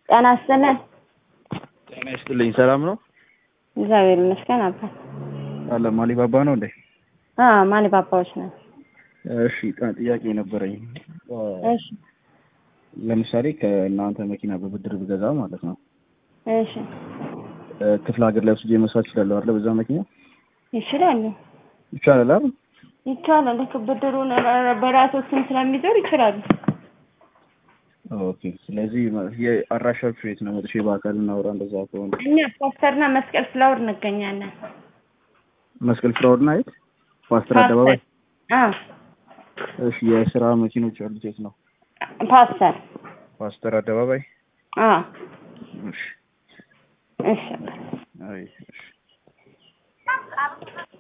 ጤና ይስጥልን። ጤና ይስጥልኝ። ሰላም ነው? እግዚአብሔር ይመስገን። አባ አለ ማሊባባ ነው እንዴ? አ ማሊ ባባዎች ነው። እሺ ጥ- ጥያቄ ነበረኝ። እሺ ለምሳሌ ከእናንተ መኪና በብድር ብገዛ ማለት ነው እሺ እ፣ ክፍለ ሀገር ላይ ወስጄ መስራት እችላለሁ አይደል? በዛ መኪና ይችላሉ ይቻላል አይደል? ይቻላል። ልክ ብድሩን በራሶችን ስለሚዞር ይችላሉ። ኦኬ። ስለዚህ ማ- የአድራሻችሁ የት ነው? መጥቼ በአካል እናውራ። እንደዛ ከሆነ እኛ ፓስተርና መስቀል ፍላወር እንገኛለን። መስቀል ፍራውድ ናይት ፓስተር አደባባይ። አ እሺ የስራ መኪኖች ያሉት የት ነው? ፓስተር ፓስተር አደባባይ። አ እሺ እሺ አይ እሺ